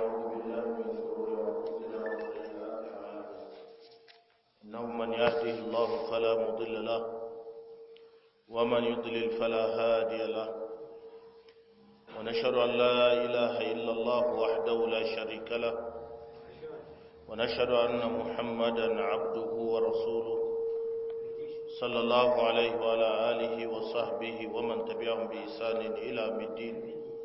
ونعوذ بالله من شرور أنفسنا وسيئات أعمالنا إنه من يهده الله فلا مضل له ومن يضلل فلا هادي له ونشهد أن لا إله إلا الله وحده لا شريك له ونشهد أن محمدا عبده ورسوله صلى الله عليه وعلى آله وصحبه ومن تبعهم بإحسان إلى الدين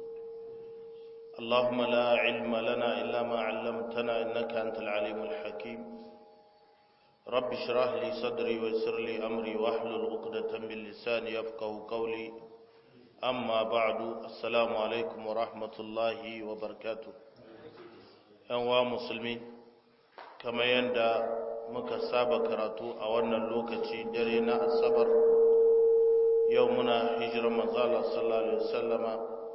اللهم لا علم لنا إلا ما علمتنا إنك أنت العليم الحكيم رب اشرح لي صدري ويسر لي أمري واحلل عقدة من لساني يفقه قولي أما بعد السلام عليكم ورحمة الله وبركاته أنواع مسلمين كما يندى muka saba karatu a wannan lokaci dare na asabar yau muna hijirar manzala sallallahu alaihi wasallama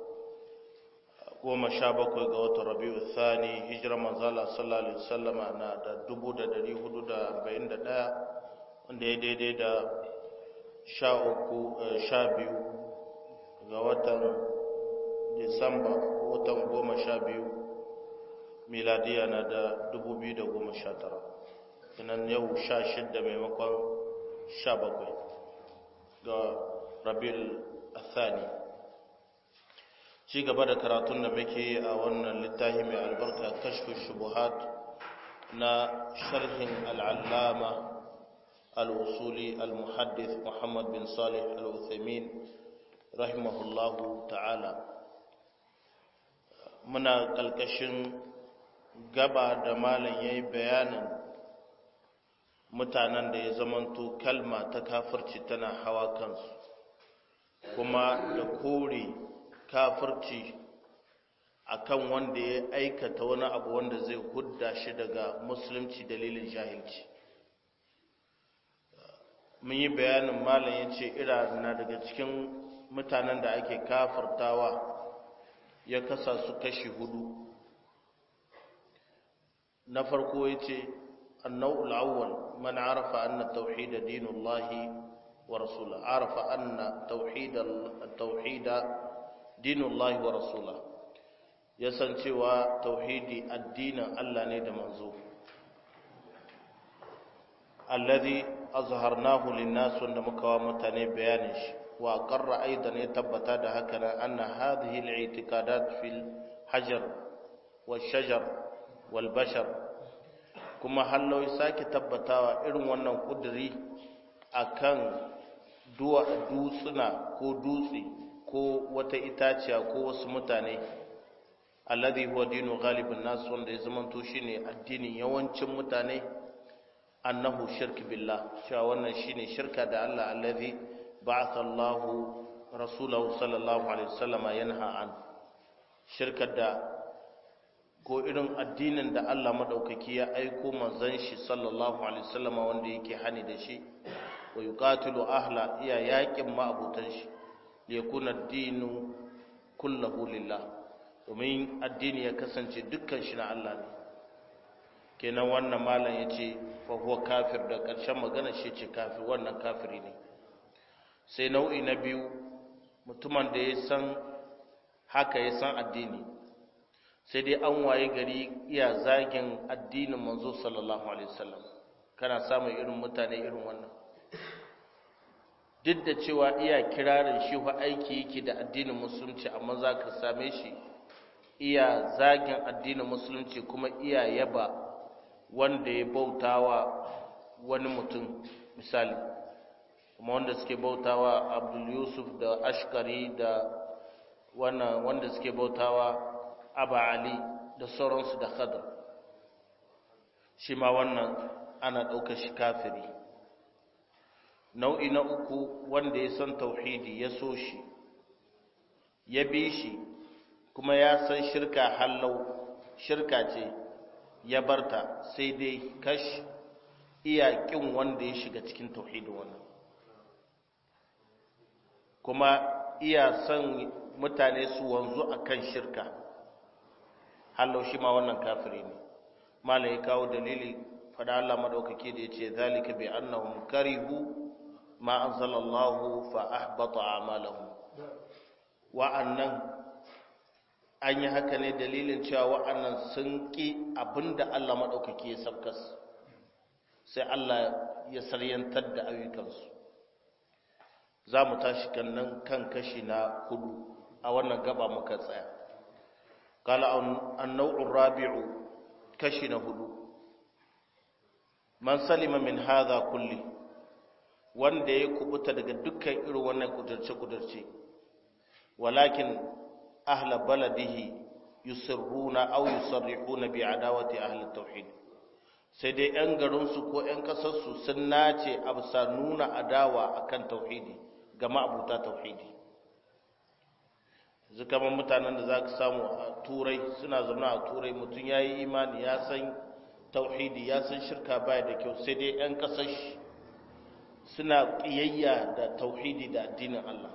goma sha bakwai ga watan rabi'u thani hijirar manzala sallallahu alaihi wasallama na da dubu da dari hudu da arba'in da ɗaya wanda ya daidai da sha uku sha biyu ga watan disamba watan goma sha biyu miladiya na da dubu biyu da goma sha tara kinan yau sha shidda maimakon sha bakwai ga rabil athani ci gaba da karatun da muke a wannan littafi mai albarka kashfi shubuhat na sharhin al'allama al'usuli al-muhaddith muhammad bin salih al-uthaymin rahimahullahu ta'ala muna kalkashin gaba da malam yayi bayanin mutanen da ya zamanto kalma ta kafirci tana hawa kansu kuma da kore kafirci akan wanda ya aikata wani abu wanda zai hudda shi daga musulunci dalilin jahilci mun yi bayanin malam ya ce ira na daga cikin mutanen da ake kafirtawa ya kasa su kashi hudu na farko ya ce النوع الأول من عرف أن التوحيد دين الله ورسوله عرف أن توحيد التوحيد دين الله ورسوله يسن cewa tauhidi addinin Allah ne da manzo alladhi azharnahu linnas wanda muka wa mutane bayanin shi wa qarra aidan ya tabbata da haka nan anna hadhihi al-i'tiqadat fil hajar wal shajar wal bashar kuma halloi sake tabbatawa irin wannan kuduri akan duwa dutsuna ko dutse ko wata itaciya ko wasu mutane alladhi huwa dinu ghalibin nas wanda ya zamanto shine addinin yawancin mutane annahu shirk billah cewa wannan shine shirka da Allah alladhi ba'atha Allahu rasulahu sallallahu alaihi wasallama yanha an shirka da ko irin addinin da Allah madaukaki ya aiko manzon shi sallallahu alaihi wasallama wanda yake hani da shi wa yuqatilu ahla iya yakin ma'abutan shi li yakuna ad-dinu kulluhu lillah domin addini ya kasance dukkan shi na Allah ne kenan wannan malam yace fa huwa kafir da karshen magana shi ce kafir wannan kafiri ne sai nau'i na biyu mutumin da ya san haka ya san addini sai dai an waye gari iya zagin addinin manzo sallallahu alaihi wasallam kana samun irin mutane irin wannan duk da cewa iya kirarin shi fa aiki yake da addinin musulunci amma za ka same shi iya zagin addinin musulunci kuma iya yaba wanda ya bautawa wani mutum misali kuma wanda suke bautawa abdul yusuf da ashkari da wannan wanda suke bautawa aba ali da sauransu da khadar shi ma wannan ana ɗaukar shi kafiri nau'i na uku wanda ya san tauhidi ya so shi ya bi shi kuma ya san shirka hallau shirka ce ya barta sai dai kash iya ƙin wanda ya shiga cikin tauhidi wannan kuma iya son mutane su wanzu akan shirka hallau shi ma wannan kafiri ne malam ya kawo dalili fada Allah madaukake da yace zalika bi annahum karihu ma anzalallahu fa ahbata a'malahum wa'annan an yi haka ne dalilin cewa wa'annan sun ƙi abinda Allah maɗaukaki ya sabkas sai Allah ya saryantar da ayyukansu za mu tashi kannan kan kashi na hudu a wannan gaba muka tsaya kala annau'un rabi'u kashi na hudu man salima min hadha kulli wanda ya kubuta daga dukkan irin wannan kudurce-kudurce walakin ahla baladihi yusirruna aw yusarrihuna bi adawati ahli tauhid sai dai yan garinsu ko yan kasarsu sun nace a bisa nuna adawa akan tauhidi ga ma'abuta tauhidi kamar mutanen da za ka samu a turai suna zaune a turai mutum ya yi imani ya san tauhidi ya san shirka baya da kyau sai dai 'yan kasar suna ƙiyayya da tauhidi da addinin Allah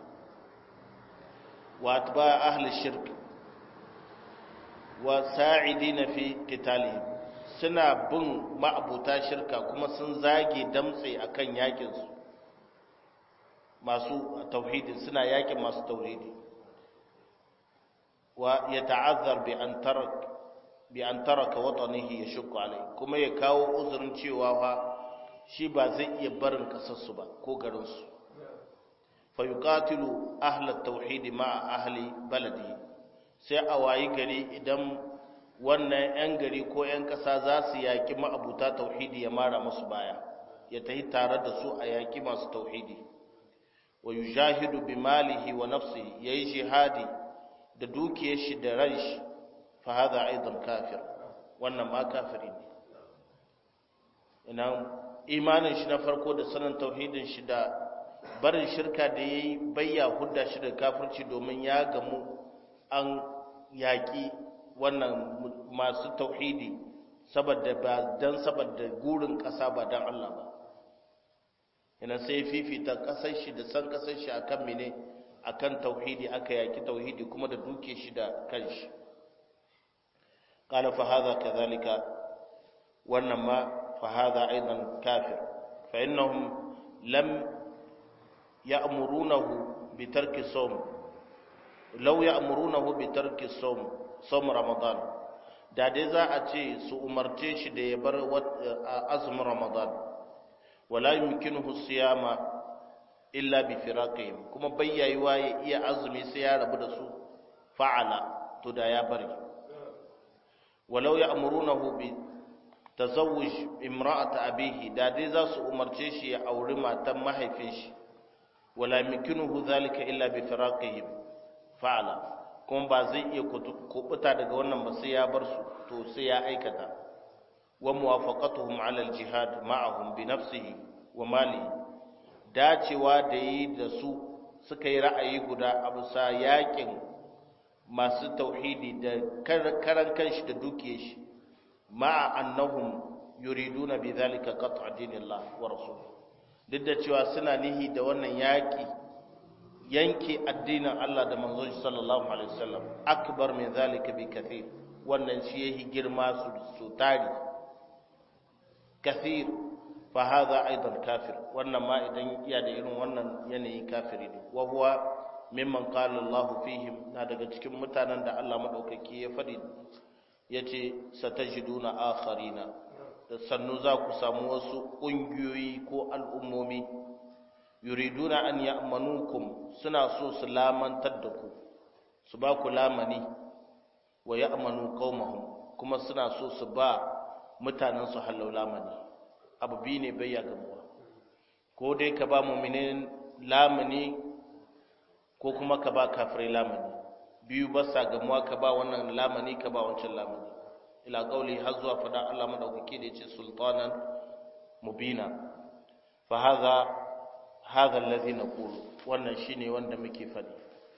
wa ba ahli shirk wa sa'idi na fi kitalihim suna bin ma'abuta shirka kuma sun zage damtse akan yakinsu masu tauhidi suna yakin masu tauhidi wa ya ta'azzar bi an tarak bi an taraka watanihi yashqu alai kuma ya kawo uzurin cewa fa shi ba zai iya barin kasarsu ba ko garin su fa yuqatilu ahli at-tauhid ma'a ahli baladi sai a wayi gari idan wannan yan gari ko yan kasa za su yaki ma'abuta tauhidi ya mara musu baya ya tahi tare da su a yaki masu tauhidi wa yujahidu bi malihi wa nafsihi yayi jihadi da dukiyar shi da ran shi fa hadha aidan kafir wannan ma kafiri ne ina imanin shi na farko da sanin tauhidin shi da barin shirka da yayi bayya hudda shi da kafirci domin ya gamu an yaki wannan masu tauhidi saboda ba dan saboda gurin kasa ba dan Allah ba ina sai fifita kasar shi da san kasar shi akan mene akan tauhidi aka yaki tauhidi kuma da duke shi da kanshi qala fa hadha kadhalika wannan ma fa hadha aidan kafir fa innahum lam ya'murunahu bi tarki sawm law ya'murunahu bi tarki sawm sawm ramadan da dai za a ce su umarce shi da ya bar azumin ramadan wala yumkinuhu siyama illa bi firaqihim kuma bayyayiwa ya iya azumi sai ya rabu da su fa'ala to da ya bari walau ya'murunahu bi tazawwuj imra'at abihi da dai za su umarce shi ya auri matan mahaifin shi wala yumkinuhu zalika illa bi firaqihim fa'ala kuma ba zai iya kubuta daga wannan ba sai ya bar su to sai ya aikata wa muwafaqatuhum 'ala al-jihad ma'ahum bi nafsihi wa malihi dacewa da yi da su suka yi ra'ayi guda a bisa yakin masu tauhidi da karan kanshi da duke shi ma'a annahum yuriduna bi zalika qat'a dinillah wa rasul duk da cewa suna nihi da wannan yaki yanke addinin Allah da manzon shi sallallahu alaihi wasallam akbar min zalika bi kathir wannan shi yahi girma su su tari kathir fa hadha aidan kafir wannan ma idan iya da irin wannan yanayi kafiri ne wa huwa mimman qala Allahu fihim na daga cikin mutanen da Allah madaukaki ya fadi yace satajiduna akharina da sannu za ku samu wasu kungiyoyi ko al'ummomi yuriduna an ya'manukum suna so su lamantar da ku su ba ku lamani wa ya'manu qaumahum kuma suna so su ba mutanen su hallau lamani abu biyu ne bai ya gamuwa ko dai ka ba mu'minin lamani ko kuma ka ba kafirai lamani biyu ba sa gamuwa ka ba wannan lamani ka ba wancan lamani ila qauli har zuwa fada Allah madaukaki da yace sultanan mubina fa hadha hadha alladhi naqulu wannan shine wanda muke fadi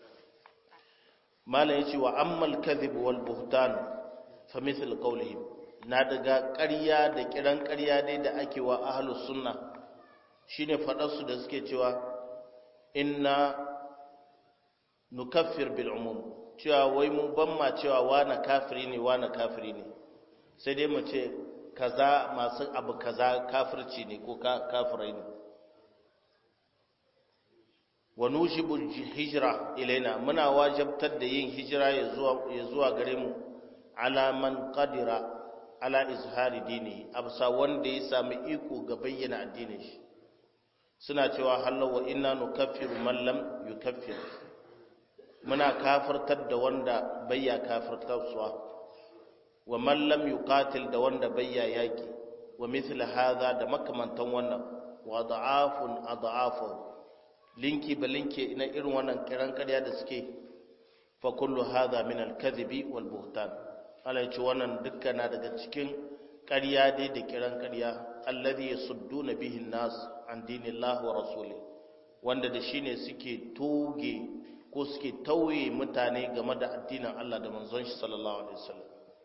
mala yace wa ammal kadhib wal buhtan fa mithl qawlihim na daga ƙarya da kiran ƙarya dai da ake wa ahlus sunna shine fadar su da suke cewa inna nukaffir bil umum cewa wai mu ban ma cewa wani kafiri ne wani kafiri ne sai dai mu ce kaza masu abu kaza kafirci ne ko kafirai ne wa nujibu hijra ilaina muna wajabtar da yin hijira ya zuwa ya zuwa gare mu ala man qadira ala izhari dini absa wanda ya sami iko ga bayyana addinin shi suna cewa halal wa inna nukaffiru man lam yukaffir muna kafirtar da wanda bayya kafirtarsuwa wa man lam yuqatil da wanda bayya yaki wa mithla hadha da makamantan wannan wa da'afun ad'afu linki ba linki ina irin wannan kiran ƙarya da suke fa kullu hadha min al-kadhibi wal buhtan Allah ya ce wannan dukkan daga cikin ƙarya dai da kiran ƙarya alladhi yasudduna bihi an-nas an dinillahi wa rasuli wanda da shine suke toge ko suke tauye mutane game da addinin Allah da manzon shi sallallahu alaihi wasallam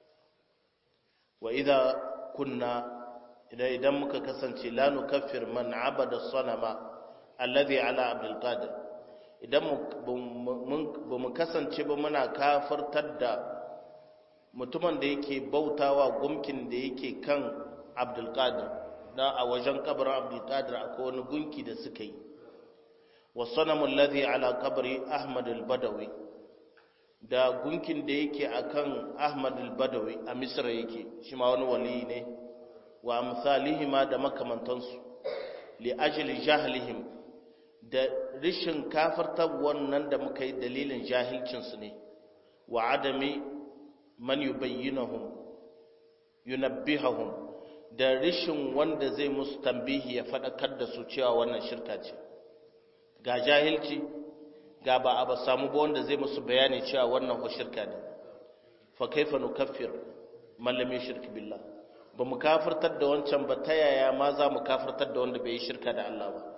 wa idza kunna idan idan muka kasance la nukaffir man abada sanama alladhi ala abdul qadir idan ba mu kasance ba muna kafirtar da mutumin da yake bautawa gumkin da yake kan abdul qadir da a wajen kabarin abdul qadir akwai wani gunki da suka yi wa sanamu alladhi ala qabri ahmad al-badawi da gunkin da yake akan ahmad al-badawi a misra yake shi ma wani wali ne wa amsalihima da makamantansu li ajli jahlihim da rishin kafirtar wannan da muka yi dalilin jahilcinsu ne wa adami man yubayyinahum yunabbihahum da rishin wanda zai musu tambihi ya faɗakar da su cewa wannan shirka ce ga jahilci ga ba a ba samu ba wanda zai musu bayani cewa wannan ho shirka ne fa kaifa nukaffir man lam yushrik billah ba mu kafirtar da wancan ba ta yaya ma za mu kafirtar da wanda bai yi shirka da Allah ba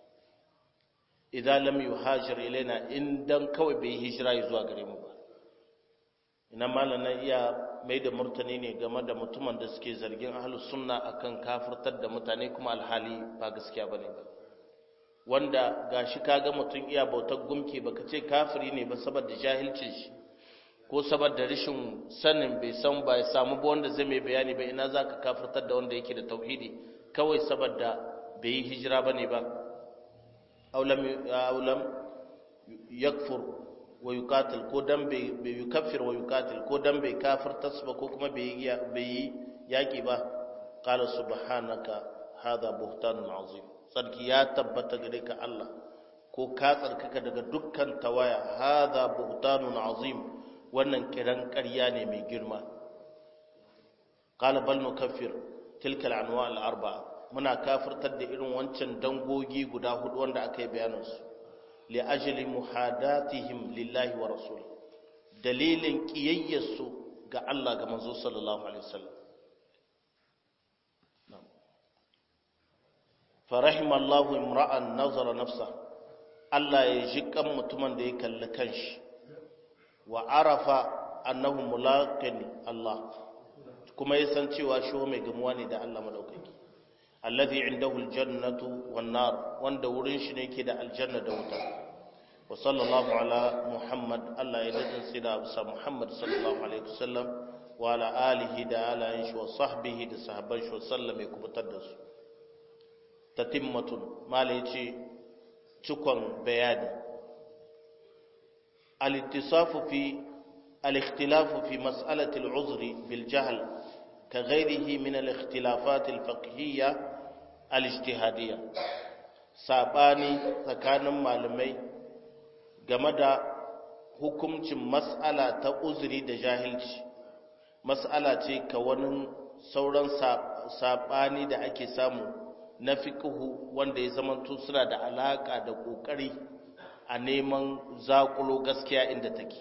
idan lam yuhajir ilaina in dan kawai bai hijira zuwa gare mu ba ina malana iya mai da murtani ne game da mutumin da suke zargin ahlus sunna akan kafirtar da mutane kuma alhali ba gaskiya bane ba wanda gashi kaga mutum iya bautar gumki baka ce kafiri ne ba saboda jahilcin shi ko saboda rashin sanin bai san ba ya samu ba wanda zai mai bayani ba ina zaka kafirtar da wanda yake da tauhidi kawai saboda bai yi hijira bane ba aulam aulam yakfur wa yuqatil ko dan bai bai yukaffir wa yuqatil ko dan bai kafirta ba ko kuma bai bai yaki ba qala subhanaka hadha buhtanun azim sarki ya tabbata gare ka Allah ko ka tsarkaka daga dukkan tawaya hadha buhtanun azim wannan kiran ƙarya ne mai girma qala bal nukaffir tilka al-anwa al-arba'a muna kafirtar da irin wancan dangogi guda hudu wanda aka yi bayanansu li ajli muhadatihim lillahi wa rasul dalilin kiyayyarsu ga Allah ga manzo sallallahu alaihi wasallam farahima Allah imra'an nazara nafsa Allah ya ji kan mutumin da ya kalli kanshi wa arafa annahu mulaqin Allah kuma ya san cewa shi mai gamuwa ne da Allah madaukaki alladhi indahu aljannatu wan nar wanda wurin shi ne yake da aljanna da wuta wa sallallahu ala muhammad Allah ya dadin sai da bisa muhammad sallallahu alaihi wasallam wa ala alihi da alayin shi wa sahbihi da sahabban shi sallam ya kubutar da su tatimmatun malai ce cikon bayani al-ittisafu fi al-ikhtilafu fi mas'alati al-uzri bil jahl كغيره من الاختلافات الفقهية الاجتهادية sabani tsakanin malamai game da hukuncin mas'ala ta uzuri da jahilci mas'ala ce ka wani sauran sabani da ake samu na fiqhu wanda ya zamanto suna da alaka da kokari a neman zakulo gaskiya inda take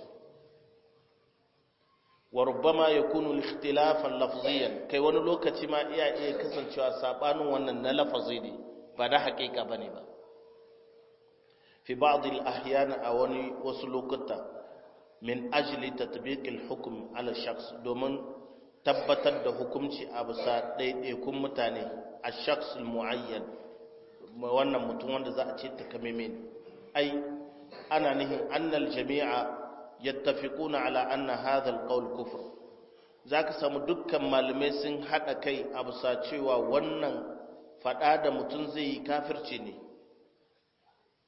wa rubbama yakunu ikhtilafan lafziyan kai wani lokaci ma iya iya kasancewa sabanin wannan na lafazi ne ba da haƙiƙa bane ba fi ba'd al-ahyan a wani wasu lokuta min ajli tatbiq al-hukm ala shakhs domin tabbatar da hukunci a bisa ɗaiɗaikun mutane a shakhs al-mu'ayyan wannan mutum wanda za a ce takamaiman ai ana nihin annal jami'a yattafiquna ala anna hadha alqawl kufr zaka samu dukkan malamai sun hada kai a bisa cewa wannan fada da mutum zai yi kafirci ne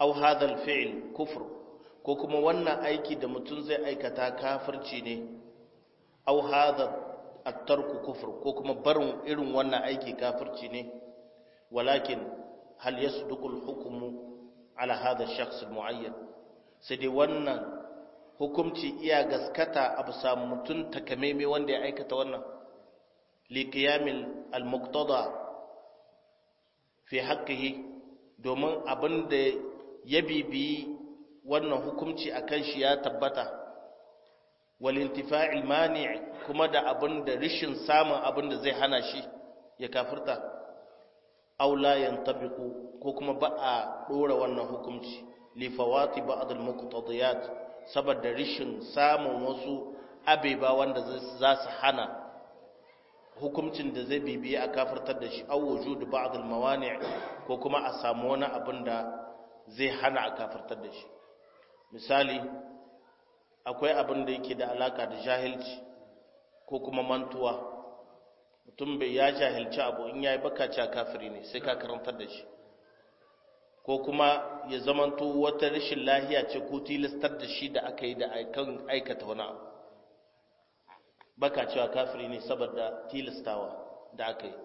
aw hadha al-fi'l kufr ko kuma wannan aiki da mutum zai aikata kafirci ne aw hadha at-tarku kufr ko kuma barin irin wannan aiki kafirci ne walakin hal yasduqu al-hukmu ala hadha ash-shakhs al-mu'ayyan sai dai wannan hukumci iya gaskata a bisa mutum takameme wanda ya aikata wannan liqiyamil al-muqtada fi haqqihi domin abin da ya bibiyi wannan hukumci akan shi ya tabbata wal intifa'il mani' kuma da abin da rishin samun abin da zai hana shi ya kafirta aw la yantabiqu ko kuma ba a dora wannan hukumci li fawati ba'd al muqtadiyat saboda rishin samun wasu abeba wanda za su hana hukuncin da zai bibiye a kafirtar da shi aw wujud ba'd al mawani' ko kuma a samu wani abin da zai hana a kafirtar da shi misali akwai abin da yake da alaka da jahilci ko kuma mantuwa mutum bai ya jahilci abu in yayi baka ca kafiri ne sai ka karantar da shi ko kuma ya zamanto wata rashin lahiya ce ko tilastar da shi da aka yi da aikan aikata wani abu baka cewa kafiri ne saboda tilastawa da aka yi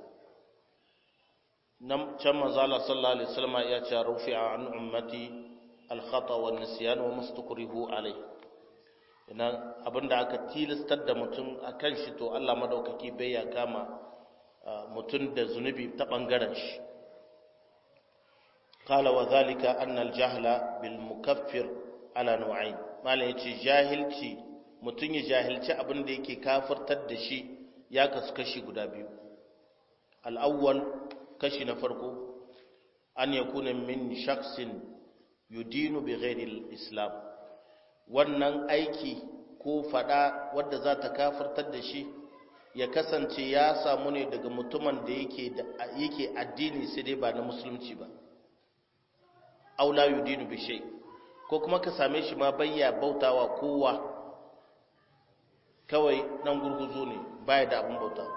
nan can manzo Allah sallallahu alaihi wasallam ya ce rufi'a an ummati al-khata wa nisyan wa mustakrihu alai ina abinda aka tilastar da mutum akan shi to Allah madaukaki bai ya kama mutum da zunubi ta bangaren shi qala wa zalika anna al-jahla bil mukaffir ala nu'ayn mala yace jahilci mutum ya jahilci abinda yake kafirtar da shi ya kasu kashi guda biyu al-awwal kashi na farko an yakuna min shaksin yudinu bi ghairi islam wannan aiki ko fada wadda za ta kafirtar da shi ya kasance ya samu ne daga mutumin da yake da yake addini sai dai ba na musulunci ba aw la yudinu bi shay ko kuma ka same shi ma bayya bautawa kowa kawai dan gurguzo ne baya da abun bautawa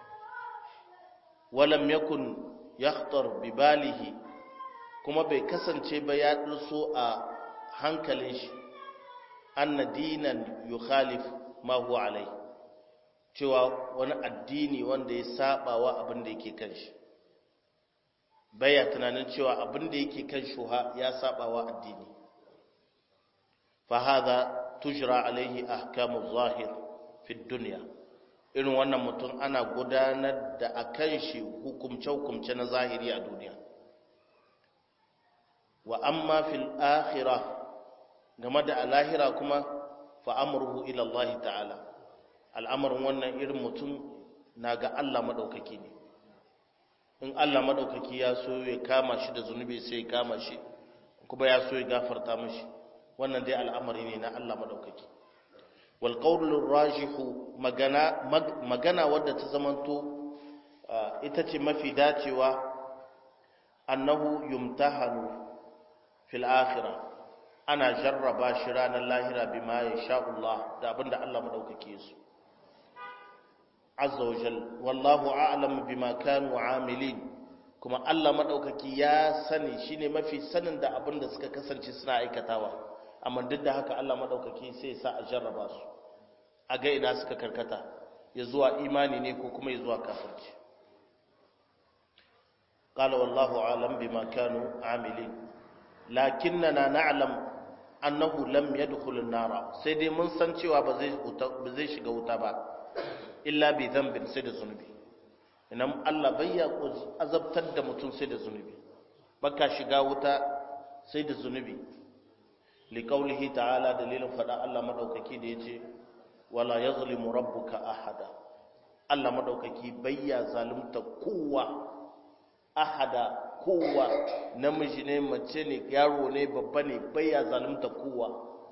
walam yakun yakhtar bi balihi kuma bai kasance ba ya durso a hankalin shi anna dinan yukhalif ma huwa alai cewa wani addini wanda ya saba wa abin da yake kan shi baya tunanin cewa abin da yake kan shuha ya saba wa addini fa hadha tujra alaihi ahkamu zahir fi dunya irin wannan mutum ana gudanar da akan shi hukumce-hukumce na zahiri a duniya wa amma fil akhirah game da alahira kuma fa amruhu ila Allah ta'ala al'amarin wannan irin mutum na ga Allah madaukaki ne in Allah madaukaki ya so ya kama shi da zunubi sai ya kama shi kuma ya so ya gafarta mishi wannan dai al'amari ne na Allah madaukaki wal qawlu rajihu magana magana wadda ta zamanto ita ce mafi dacewa annahu yumtahanu fil akhirah ana jarraba shi ranar lahira bima ya sha Allah da abinda Allah madaukake su azza wajal wallahu a'lam bima kanu amilin kuma Allah madaukaki ya sani shine mafi sanin da abinda suka kasance suna aikatawa amma duk da haka Allah madaukaki sai ya sa a jarraba su a ga ina suka karkata ya zuwa imani ne ko kuma ya zuwa kafirci qala wallahu a'lam bima kanu amilin lakinnana na'lam annahu lam yadkhul an-nara sai dai mun san cewa ba zai ba zai shiga wuta ba illa bi dhanbin sai da zunubi idan Allah bai ya azabtar da mutum sai da zunubi baka shiga wuta sai da zunubi li qawlihi ta'ala dalilin fada Allah madaukaki da yace wala yazlimu rabbuka ahada Allah madaukaki bai ya zalunta kowa ahada kowa namiji ne mace ne yaro ne babba ne baya zalunta kowa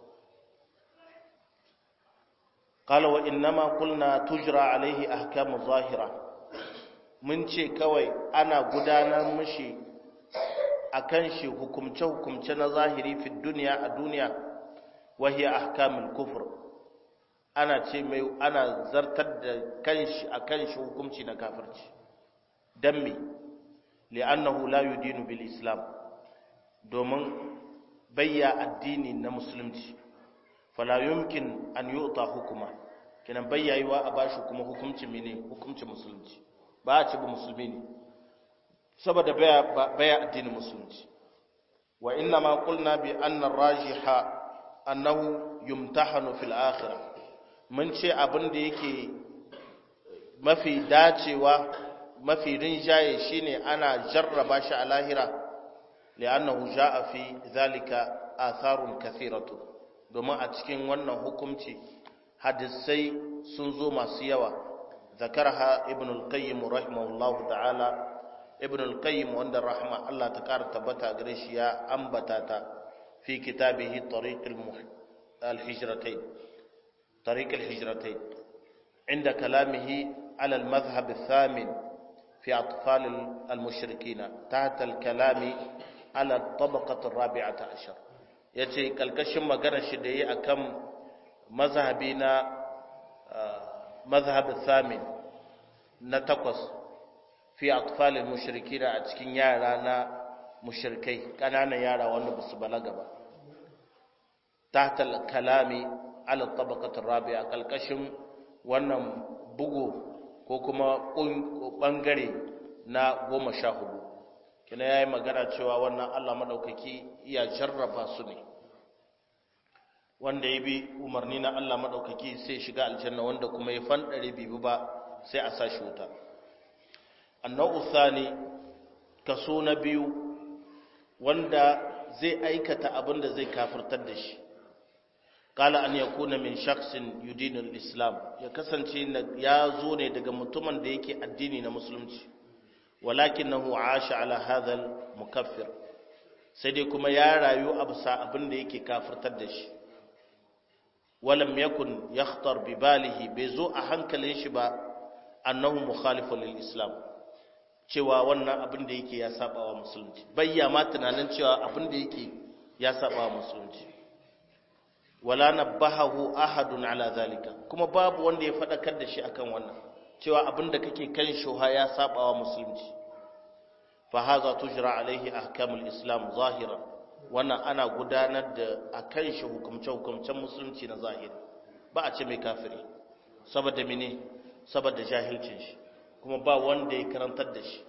qala wa innama qulna tujra alaihi ahkamu zahira mun ce kawai ana gudanar mishi akan shi hukumce hukumce na zahiri fi duniya a duniya wa hiya ahkamul kufr ana ce mai ana zartar da kanshi akan shi hukunci na kafirci dan me li'annahu la yudinu bil islam domin bayya addini na musulunci fala yumkin an yu'ta hukuma kenan bayya yiwa a bashi kuma hukuncin mene hukuncin musulunci ba a ce ba musulmi ne saboda baya baya addinin musulunci wa inna ma qulna bi anna rajiha annahu yumtahanu fil akhirah mun ce abin da yake mafi dacewa mafi rinjaye shine ana jarraba shi a lahira li'annahu jaa fi zalika atharun kathiratu domin a cikin wannan hukunci hadisai sun zo masu yawa zakarha ibn al-qayyim rahimahullahu ta'ala ibn al-qayyim wanda rahma Allah ta kara tabbata gare shi ya ambata ta fi kitabihi tariq al-hijratayn tariq al-hijratayn inda kalamihi على المذهب الثامن في أطفال المشركين تحت الكلام على الطبقة الرابعة عشر yace kalkashin magana shi da yi akan mazhabi na mazhab thamin na takwas fi atfalil mushrikina a cikin yara na mushrikai kananan yara wanda ba su balaga ba tahta kalami ala tabaqat rabi'a kalkashin wannan bugu ko kuma bangare na goma sha hudu kina ya yi magana cewa wannan allah maɗaukaki iya jarraba su ne wanda ya bi umarni na allah maɗaukaki sai shiga aljanna wanda kuma ya fanɗare bibi ba sai a sa shi wuta annau usani kaso na biyu wanda zai aikata abin da zai kafirtar da shi قال أن يكون من شخص يدين الإسلام يكسنشي يا زوني دغ متمن da yake addini na musulunci walakinahu aasha ala hadha mukaffir sai dai kuma ya rayu a bisa abin da yake kafirtar da shi walam yakun yakhtar bi balihi bai zo a hankalin shi ba annahu mukhalifun lil islam cewa wannan abin da yake ya saba wa musulunci bayya ma tunanin cewa abin da yake ya saba wa musulunci wala nabbahahu ahadun ala zalika kuma babu wanda ya fadakar da shi akan wannan cewa abinda kake kan shuha ya sabawa musulunci fa hadha tujra alaihi ahkamul islam zahira wannan ana gudanar da akan shi hukumce hukumcen musulunci na zahiri ba a ce mai kafiri saboda mene saboda jahilcin shi kuma ba wanda ya karantar da shi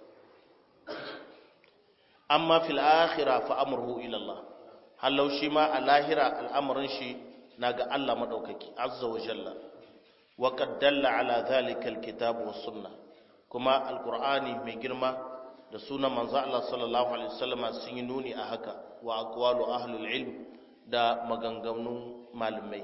amma fil akhirah fa amruhu ila Allah hallau shi ma a lahira al'amarin shi na ga Allah maɗaukaki azza wa jalla wa qad dalla ala dhalika alkitab was sunna kuma alqur'ani mai girma da sunan manzo Allah sallallahu alaihi wasallam sun yi nuni a haka wa aqwalu ahlul ilm da maganganun malamai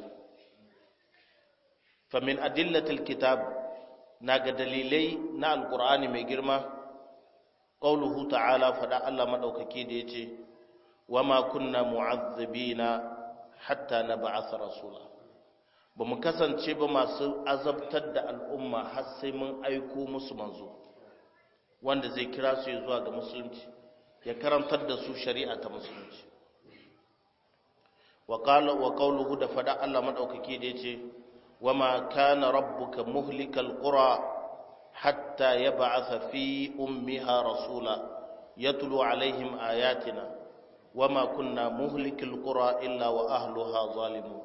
fa min adillatil kitab naga dalilai na alqur'ani mai girma qauluhu ta'ala fada Allah madaukaki da yace wama kunna mu'azzibina hatta nab'atha rasula bamu kasance ba masu azabtar da al'umma har sai mun aiko musu manzo wanda zai kira su zuwa ga musulunci ya karantar da su shari'a ta musulunci wa qala wa qawluhu da fada Allah madaukaki da yace wama kana rabbuka muhlikal qura hatta yab'atha fi ummiha rasula yatlu alaihim ayatina وما كنا مهلك القرى إلا وأهلها ظالمون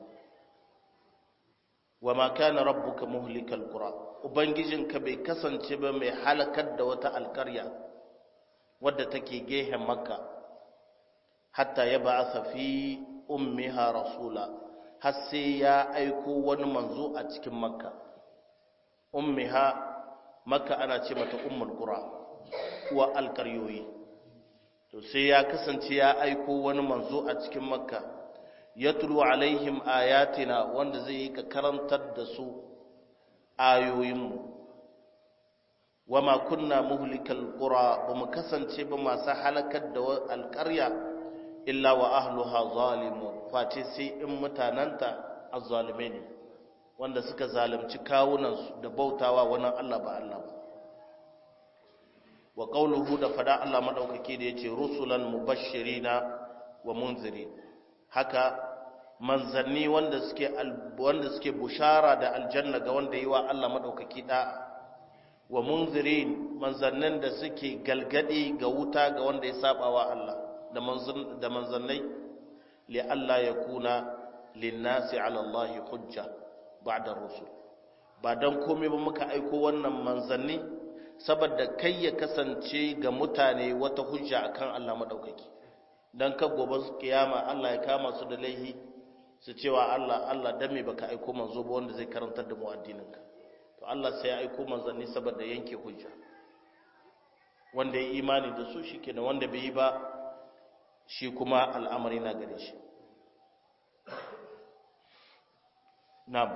وما كان ربك مهلك القرى ubangijinka bai kasance ba mai halakar da wata alkarya wadda take gehen makka hatta ya ba'atha fi ummiha rasula har sai ya aiko wani manzo a cikin makka ummiha makka ana ce mata ummul qura wa alkaryoyi to sai ya kasance ya aiko wani manzo a cikin makka ya tulu alaihim ayatina wanda zai yi ka karantar da su ayoyinmu wa ma kunna muhlikal qura ba mu kasance ba masu halakar da alƙarya illa wa ahluha zalimun face sai in mutananta azzalume ne wanda suka zalunci kawunansu da bautawa wani Allah ba Allah ba wa qawluhu da fada Allah madaukake da yace rusulan mubashirina wa munzirin haka manzanni wanda suke wanda suke bushara da aljanna ga wanda yi wa Allah madaukaki da wa munzirin manzannin da suke galgadi ga wuta ga wanda ya saba wa Allah da manzan da manzannai li alla yakuna linnasi ala Allah hujja ba'da rusul ba dan komai ba muka aiko wannan manzanni saboda kai ya kasance ga mutane wata hujja akan Allah madaukaki dan ka gobe kiyama Allah ya kama su da laihi su cewa Allah Allah dan me baka aiko manzo ba wanda zai karantar da mu addininka to Allah sai ya aiko manzanni saboda yanke hujja wanda ya imani da su shikenan wanda bai yi ba shi kuma al'amari na gare shi na'am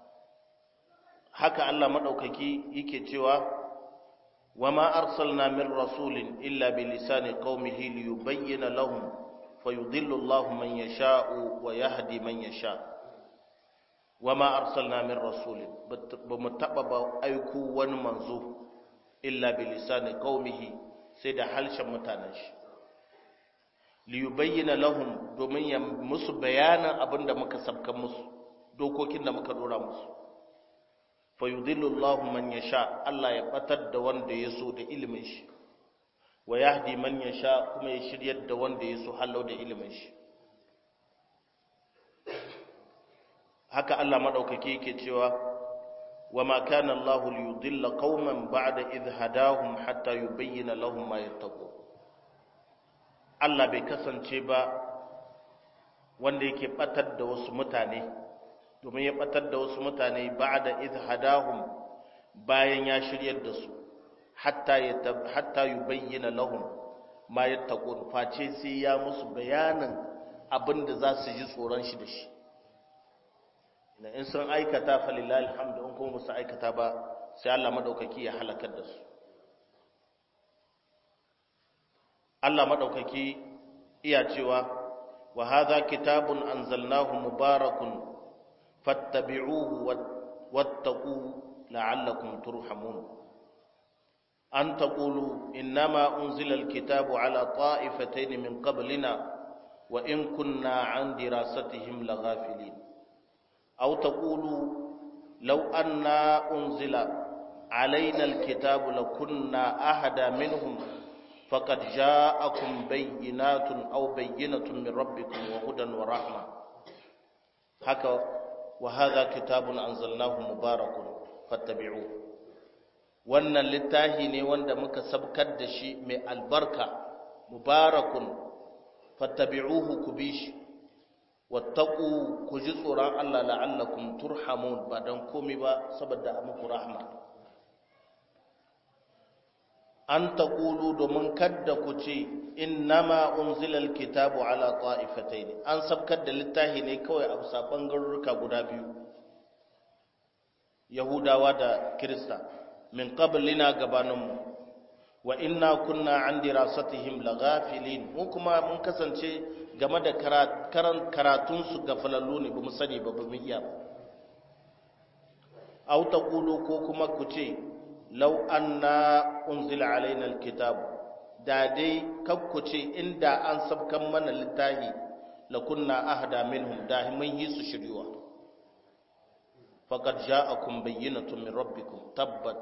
haka Allah madaukaki yake cewa wama arsalna min rasulin illa bi lisani qaumihi liyubayyana lahum fayudillu Allahu man yasha'u wa yahdi man yasha wama arsalna min rasulin bamu taba ba aiku wani manzo illa bi lisani qaumihi sai da halshen mutanen shi liyubayyana lahum domin ya musu bayanan abinda muka sabkan musu dokokin da muka dora musu fayudillu Allahu man yasha Allah ya batar da wanda ya so da ilimin shi wa yahdi man yasha kuma ya shiryar da wanda ya so hallau da ilimin shi haka Allah madaukake yake cewa wama kana Allah liyudilla qauman ba'da idh hadahum hatta yubayyana lahum ma yattaqun Allah bai kasance ba wanda yake batar da wasu mutane domin ya batar da wasu mutane ba'da idh hadahum bayan ya shiryar da su hatta ya hatta yubayyana lahum ma yattaqun face sai ya musu bayanin abinda za su ji tsoron shi da shi in sun aikata falillahi alhamdu in kuma musu aikata ba sai Allah madaukaki ya halakar da su Allah madaukaki iya cewa wa hadha kitabun anzalnahu mubarakun fattabi'uhu wattaqu la'allakum turhamun an taqulu innama unzila alkitabu ala ta'ifatayn min qablina wa in kunna an dirasatihim laghafilin aw taqulu law anna unzila علينا الكتاب لكنا أهدى منهم فقد جاءكم بينات أو بينة من ربكم وهدى ورحمة هكا وهذا كتاب أنزلناه مبارك فاتبعوه wannan littafi ne wanda muka sabkar da shi mai albarka mubarakun fattabi'uhu ku bi shi wattaqu ku ji tsoron Allah la'allakum turhamun ba dan komai ba saboda a muku rahma an taqulu domin kadda ku ce innama unzilal kitabu ala ta'ifataini an sabkar da littafi ne kawai a bisa bangarurruka guda biyu yahudawa da kirista min qablina gabaninmu wa inna kunna an dirasatihim laghafilin mu kuma mun kasance game da karan karatun su gafalallu ne bamu sani ba bamu iya ba aw taqulu ko kuma ku ce law anna unzila alaina alkitab da dai kakku ce inda an sabkan mana littafi la kunna ahda minhum da mun yi su shiryuwa faqad ja'akum bayyinatun min rabbikum tabbat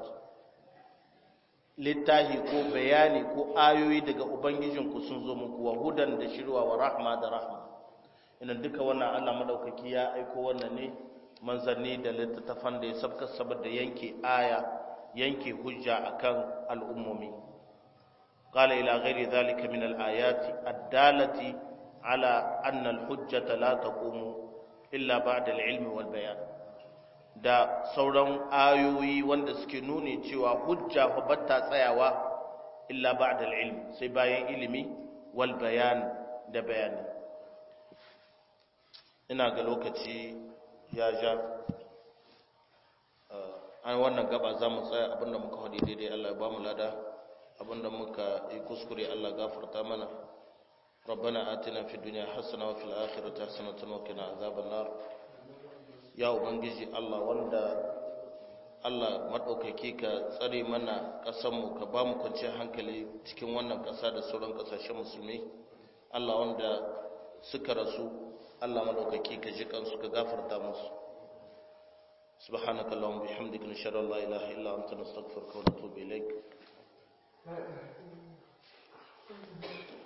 littahi ko bayani ko ayoyi daga ubangijinku sun zo muku wa hudan da shirwa wa rahma da rahma ina duka wannan Allah madaukaki ya aiko wannan ne manzanni da littattafan da ya sabka saboda yanke aya yanke hujja akan al'ummomi qala ila ghairi dhalika min al-ayati ad-dalati ala anna al-hujjata la taqumu illa ba'da al-ilmi wal bayan da sauran ayoyi wanda suke nuni cewa hujja fa batta tsayawa illa ba'da al-ilm sai bayan ilimi wal bayan da bayani ina ga lokaci ya ja an wannan gaba za mu tsaya abinda muka hadi daidai Allah ya ba mu lada abinda muka yi kuskure Allah gafarta mana ربنا آتنا في الدنيا حسنة وفي الآخرة حسنة وقنا عذاب النار ya ubangiji Allah wanda Allah maɗaukaki ka tsare mana ƙasanmu ka ba mu kwanciyar hankali cikin wannan ƙasa da sauran ƙasashen musulmi Allah wanda suka rasu Allah maɗaukaki ka ji kansu ka gafarta musu subhanaka allahumma bihamdika nashhadu an la ilaha illa anta nastaghfiruka wa natubu ilaik